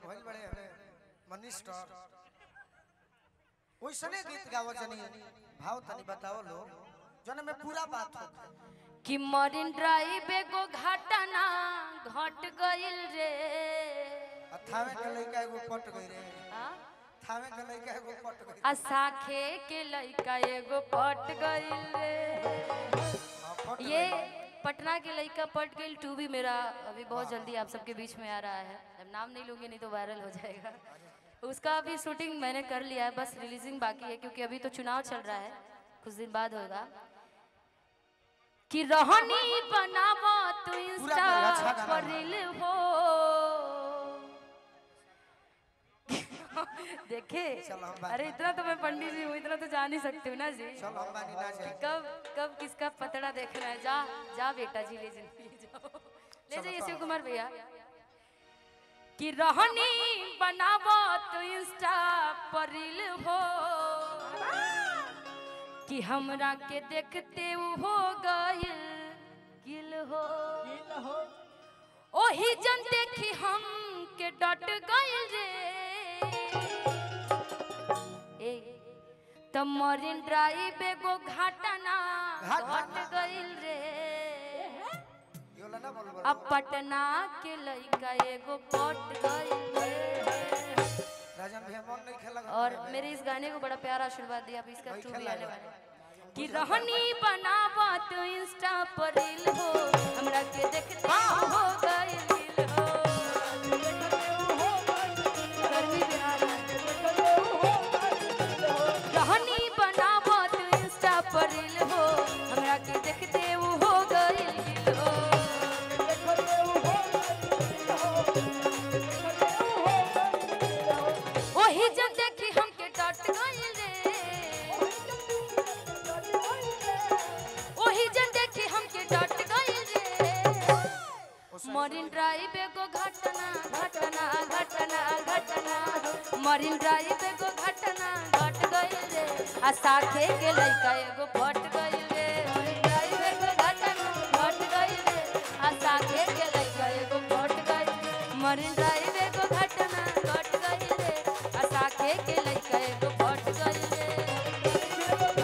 भइल बड़े हमें मनिस्टर ओइसने गीत गावो जनी भाव तनी बताओ लो जने में पूरा बात होता कि मरीन ड्राइव एगो घटना घट गइल रे थावे के लइका एगो पट गई रे आ? थावे के लइका एगो पट गई आ साखे के लइका एगो पट गइल रे हाँ, पट ये गइल। पटना के लइका पट गइल टू भी मेरा अभी बहुत जल्दी आप सबके बीच में आ रहा है अब नाम नहीं लूंगी नहीं तो वायरल हो जाएगा उसका अभी शूटिंग मैंने कर लिया है बस रिलीजिंग बाकी है क्योंकि अभी तो चुनाव चल रहा है कुछ दिन बाद होगा कि रहनी बनावा तू इंस्टा पूरा अच्छा गाना पर रील हो देखे चलो हम बात- अरे इतना तो मैं पंडित जी हूँ इतना तो जान ही सकती हूँ ना जी चल हम बानी ना जाए कब कब किसका पतड़ा देखना है जा जा बेटा जी ले जिंदगी जाओ ले जाइए शिव कुमार भैया कि रहनी बनावो तो इंस्टा पर रील हो कि हमरा के देखते उ हो गइल गिल हो ओही जन देखी हम के डट गइल रे ए त मरीन ड्राइव एगो घटना घाट- घट गइल रे यो ला ना बोल बोल अब पटना के लइका एगो पट गइल रे राजन भैया मन नहीं खेला और मेरे इस गाने को बड़ा प्यारा आशीर्वाद दिया अभी इसका वही टू भी खेला आने है। वाला है कि रहनी बनावा तो इंस्टा पर रील हो हमरा के देखते हो गइल दिल हो गर्मी बिहार रहनी बनावा तो इंस्टा पर रील हो हमरा के देखते हो गइल दिल हो ओही जब देखी हमके डट गइल रे ओही जन देखी हमके डट गइल रे मरीन ड्राइव एगो घटना घटना घटना घटना मरीन ड्राइव एगो घटना घट गइल रे आ साथे के लइका एगो फट गइल रे मरीन ड्राइव एगो घटना घट गइल रे आ साथे के लइका एगो फट गइल मरीन ड्राइव एगो घटना घट गइल रे आ साथे के लइका एगो फट गइल रे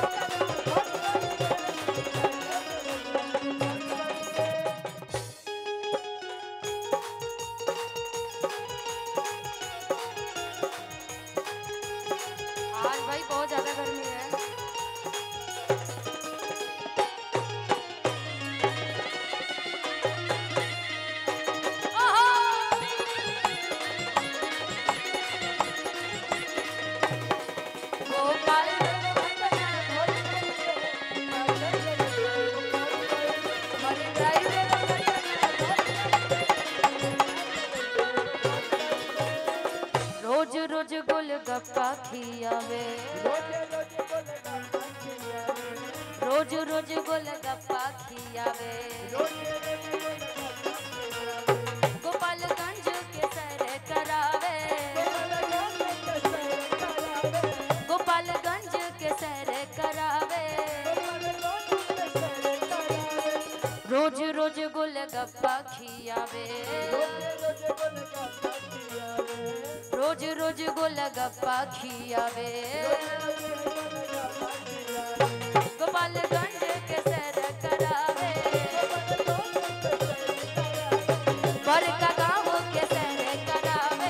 आज भाई बहुत ज्यादा गर्मी है गोपाल मरीन ड्राइव रोज रोज गोलगप्पा खियावे रोज रोज गोलगप्पा खियावे गोपालगंज के सैर करावे गोपालगंज के सैर करावे रोज रोज गोलगप्पा खियावे रोज रोज गोलगप्पा खियावे गोपालगंज के सैर करावे बड़का गाँव के सैर करावे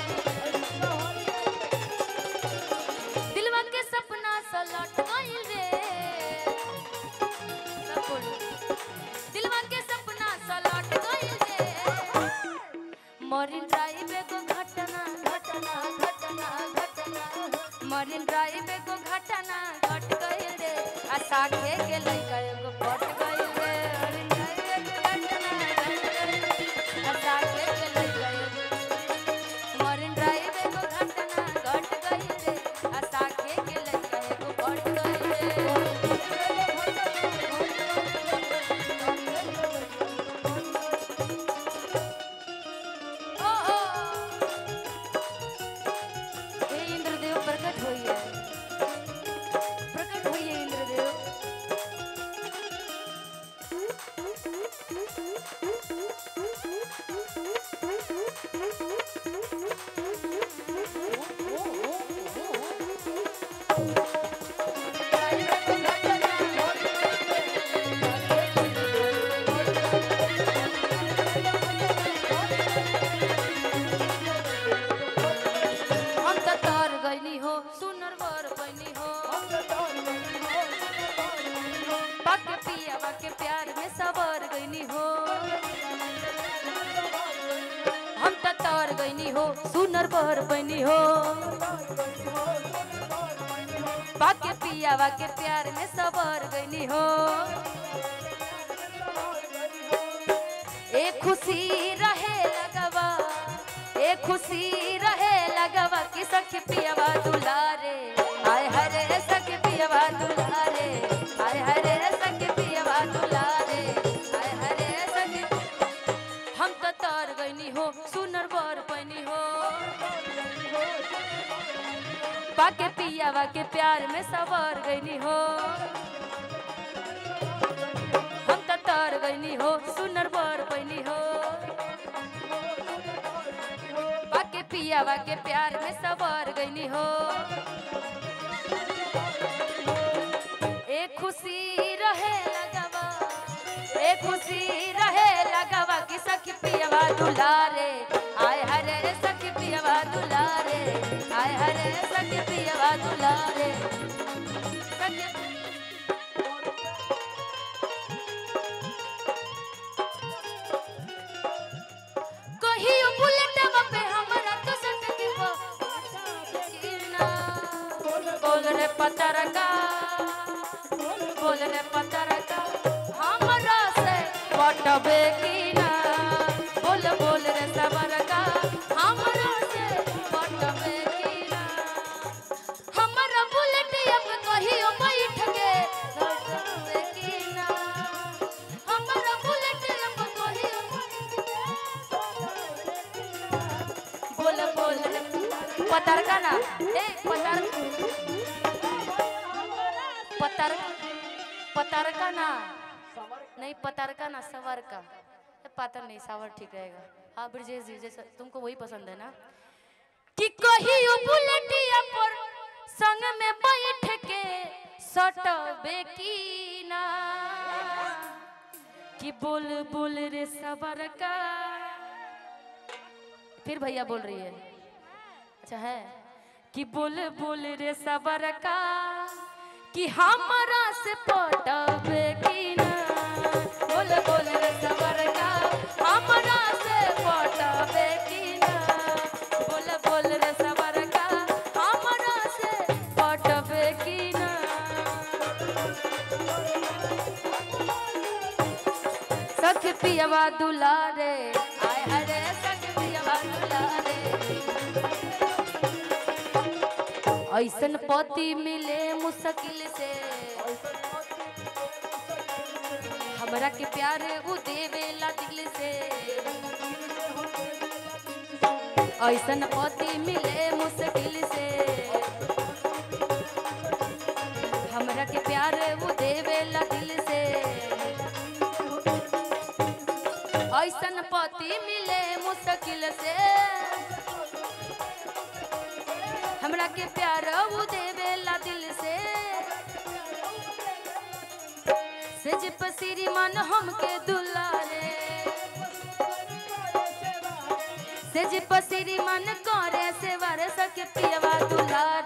दिलवा के सपना सलट गइल रे सब बोलो। दिलवा के सपना सलट गइल रे मरीन ड्राइव एगो घटना घटना घटना घटना मरीन ड्राइव एगो घटना घट गइल रे आ साथे के लइका एगो पट गइल रे मरीन ड्राइव एगो घटना घट गइल रे आ साथे के लइका एगो मरीन ड्राइव एगो घटना घट गइल रे आ साथे के लइका एगो पट गइल रे ओ ओ हे इंद्रदेव प्रकट होइए प्रकट होइए इंद्रदेव हो सुनर बर बनी हो बाके पियावा के प्यार में सबर गईनी हो ए खुशी रहे लगवा ए खुशी रहे लगवा कि सखी पियावा दुलारे आय हरे सखी पियावा दुलारे आय हरे सखी पियावा दुलारे आय हरे सखी हम तो तर गईनी हो सुनर बर बनी हो बाके पियावा के प्यार में सवर गईनी हो हम तो तर गईनी हो सुनर बर बनी हो बाके पियावा के प्यार में सवर गईनी हो एक खुशी रहे लगवा एक खुशी रहे लगवा कि सखी पियावा दुलारे आय हरे सखी पियावा दुलारे आय हरे सखी पियावा दुलारे सखी कहियो बुलेटवा पे हमरा तो सटके वो गिरना बोल रे पतरका बोल रे पतरका हमरा से पटबे की ना बोल बोल रे सबरका हमरा से पटबे की ना हमरा बुलेट अब कहियो बैठ के लौटबे की ना हमरा बुलेट अब कहियो बोल बोल रे पतरका ना ए पतर पतर पतरका ना नहीं पतरका ना सवर का ए, पातर नहीं सावर ठीक रहेगा हाँ ब्रजेश जी जैसा तुमको वही पसंद है ना कि कहियो बुलेटिया पर संग में बैठ के सटबे की ना कि बोल बोल रे सबर का फिर भैया बोल रही है अच्छा है कि बोल बोल रे सबर का कि हमारा से पटबे की ना बोल बोल रे सबर का हमारा से पटबे की ना बोल बोल रे सबर का हमारा से पटबे की ना सख पियवा दुलारे आय हरे सख पियवा दुलारे ऐसन पति मिले मुश्किल से हमरा के प्यार उ देवेला दिल से ऐसन पति मिले मुश्किल से हमरा के प्यार उ देवेला दिल से ऐसन पति मिले मुश्किल से हमरा के प्यार उ देवेला दिल से सेज पसीरी मन हमके दुलारे सेज पसीरी मन करे से वर सके पियवा दुलारे